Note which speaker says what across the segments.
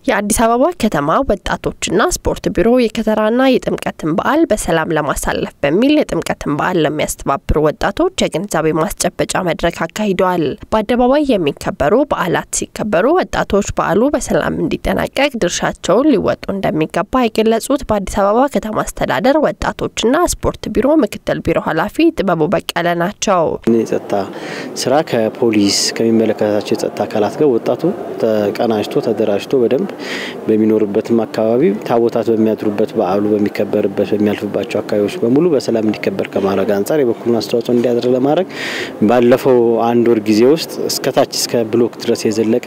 Speaker 1: የአዲስ አበባ ከተማ ወጣቶችና ስፖርት ቢሮ የከተራና የጥምቀትን በዓል በሰላም ለማሳለፍ በሚል የጥምቀትን በዓል ለሚያስተባብሩ ወጣቶች የግንዛቤ ማስጨበጫ መድረክ አካሂደዋል። በአደባባይ የሚከበሩ በዓላት ሲከበሩ ወጣቶች በዓሉ በሰላም እንዲጠናቀቅ ድርሻቸውን ሊወጡ እንደሚገባ የገለጹት በአዲስ አበባ ከተማ አስተዳደር ወጣቶችና ስፖርት ቢሮ ምክትል ቢሮ ኃላፊ ጥበቡ በቀለ ናቸው።
Speaker 2: የጸጥታ ስራ ከፖሊስ ከሚመለከታቸው የጸጥታ አካላት ጋር ወጣቱ ተቀናጅቶ ተደራጅቶ በደንብ በሚኖርበትም አካባቢ ታቦታት በሚያድሩበት በዓሉ በሚከበርበት በሚያልፍባቸው አካባቢዎች በሙሉ በሰላም እንዲከበር ከማድረግ አንጻር የበኩሉን አስተዋጽኦ እንዲያደርግ ለማድረግ ባለፈው አንድ ወር ጊዜ ውስጥ እስከታች እስከ ብሎክ ድረስ የዘለቀ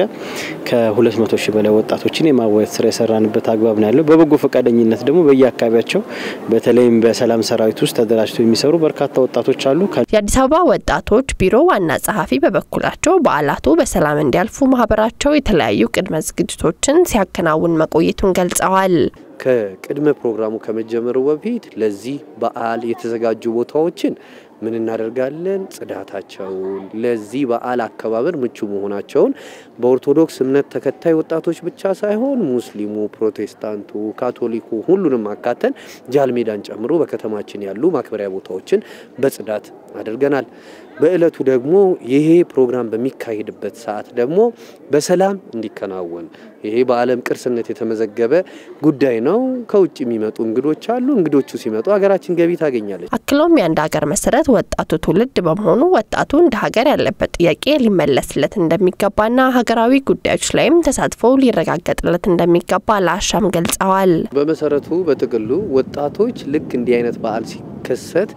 Speaker 2: ከ200 ሺህ በላይ ወጣቶችን የማዋየት ስራ የሰራንበት አግባብ ነው ያለው። በበጎ ፈቃደኝነት ደግሞ በየአካባቢያቸው በተለይም በሰላም ሰራዊት ውስጥ ተደራጅተው የሚሰሩ በርካታ ወጣቶች አሉ።
Speaker 1: የአዲስ አበባ ወጣቶች ቢሮ ዋና ጸሐፊ በበኩላቸው በዓላቱ በሰላም እንዲያልፉ ማህበራቸው የተለያዩ ቅድመ ዝግጅቶችን ሲያከናውን መቆየቱን ገልጸዋል።
Speaker 3: ከቅድመ ፕሮግራሙ ከመጀመሩ በፊት ለዚህ በዓል የተዘጋጁ ቦታዎችን ምን እናደርጋለን? ጽዳታቸውን፣ ለዚህ በዓል አከባበር ምቹ መሆናቸውን በኦርቶዶክስ እምነት ተከታይ ወጣቶች ብቻ ሳይሆን ሙስሊሙ፣ ፕሮቴስታንቱ፣ ካቶሊኩ ሁሉንም አካተን ጃልሜዳን ጨምሮ በከተማችን ያሉ ማክበሪያ ቦታዎችን በጽዳት አድርገናል። በእለቱ ደግሞ ይሄ ፕሮግራም በሚካሄድበት ሰዓት ደግሞ በሰላም እንዲከናወን ይሄ በዓለም ቅርስነት የተመዘገበ ጉዳይ ነው። ከውጭ የሚመጡ እንግዶች አሉ። እንግዶቹ ሲመጡ ሀገራችን ገቢ ታገኛለች።
Speaker 1: አክሎም የአንድ ሀገር መሰረት ወጣቱ ትውልድ በመሆኑ ወጣቱ እንደ ሀገር ያለበት ጥያቄ ሊመለስለት እንደሚገባና ሀገራዊ ጉዳዮች ላይም ተሳትፎ ሊረጋገጥለት እንደሚገባ ለአሻም ገልጸዋል።
Speaker 3: በመሰረቱ በጥቅሉ ወጣቶች ልክ እንዲህ አይነት በዓል ሲከሰት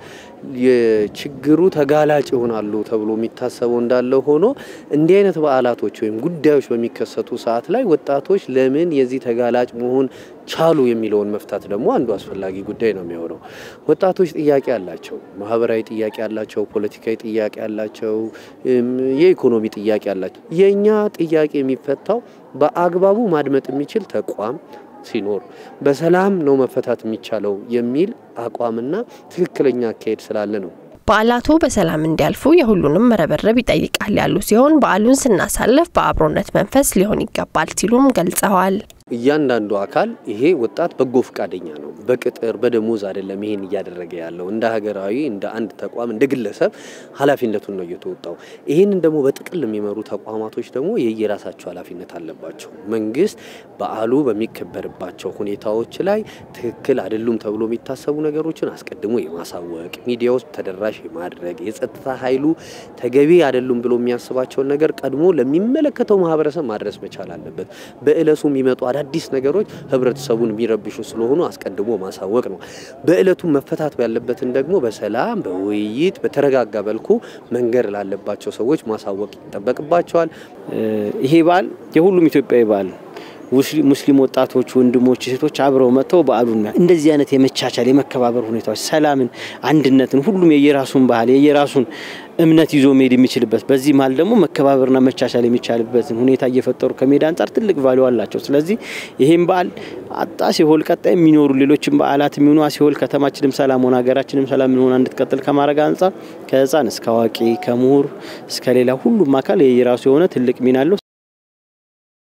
Speaker 3: የችግሩ ተጋላጭ ይሆናሉ ተብሎ የሚታሰበው እንዳለ ሆኖ እንዲህ አይነት በዓላቶች ወይም ጉዳዮች በሚከሰቱ ሰዓት ላይ ወጣቶች ለምን የዚህ ተጋላጭ መሆን ቻሉ የሚለውን መፍታት ደግሞ አንዱ አስፈላጊ ጉዳይ ነው የሚሆነው። ወጣቶች ጥያቄ አላቸው፣ ማህበራዊ ጥያቄ አላቸው፣ ፖለቲካዊ ጥያቄ አላቸው፣ የኢኮኖሚ ጥያቄ አላቸው። የእኛ ጥያቄ የሚፈታው በአግባቡ ማድመጥ የሚችል ተቋም ሲኖር በሰላም ነው መፈታት የሚቻለው የሚል አቋምና ትክክለኛ አካሄድ ስላለ ነው።
Speaker 1: በዓላቱ በሰላም እንዲያልፉ የሁሉንም መረበረብ ይጠይቃል ያሉ ሲሆን በዓሉን ስናሳልፍ በአብሮነት መንፈስ ሊሆን ይገባል ሲሉም ገልጸዋል።
Speaker 3: እያንዳንዱ አካል ይሄ ወጣት በጎ ፈቃደኛ ነው። በቅጥር በደሞዝ አይደለም ይሄን እያደረገ ያለው እንደ ሀገራዊ እንደ አንድ ተቋም እንደ ግለሰብ ኃላፊነቱን ነው እየተወጣው። ይህንን ደግሞ በጥቅል የሚመሩ ተቋማቶች ደግሞ የየራሳቸው ኃላፊነት አለባቸው። መንግስት በዓሉ በሚከበርባቸው ሁኔታዎች ላይ ትክክል አይደሉም ተብሎ የሚታሰቡ ነገሮችን አስቀድሞ የማሳወቅ ሚዲያ ውስጥ ተደራሽ የማድረግ የጸጥታ ኃይሉ ተገቢ አይደሉም ብሎ የሚያስባቸውን ነገር ቀድሞ ለሚመለከተው ማህበረሰብ ማድረስ መቻል አለበት። በእለቱ የሚመጡ አዳዲስ ነገሮች ህብረተሰቡን የሚረብሹ ስለሆኑ አስቀድሞ ማሳወቅ ነው። በእለቱ መፈታት ያለበትን ደግሞ በሰላም በውይይት በተረጋጋ መልኩ መንገድ ላለባቸው ሰዎች ማሳወቅ ይጠበቅባቸዋል።
Speaker 2: ይሄ በዓል የሁሉም ኢትዮጵያዊ በዓል ሙስሊም ወጣቶች፣ ወንድሞች፣ ሴቶች አብረው መጥተው በዓሉን እንደዚህ አይነት የመቻቻል የመከባበር ሁኔታዎች፣ ሰላምን፣ አንድነትን ሁሉም የየራሱን ባህል የየራሱን እምነት ይዞ መሄድ የሚችልበት በዚህ መሀል ደግሞ መከባበርና መቻቻል የሚቻልበትን ሁኔታ እየፈጠሩ ከመሄድ አንጻር ትልቅ ቫሊዩ አላቸው። ስለዚህ ይህም በዓል አጣ ሲሆል ቀጣይ የሚኖሩ ሌሎችም በዓላት የሚሆኑ ሲሆል ከተማችንም ሰላም ሆነ ሀገራችንም ሰላም ሆና እንድትቀጥል ከማድረግ አንጻር ከህፃን እስከ አዋቂ ከምሁር እስከ ሌላ ሁሉም አካል የየራሱ የሆነ ትልቅ ሚና አለው።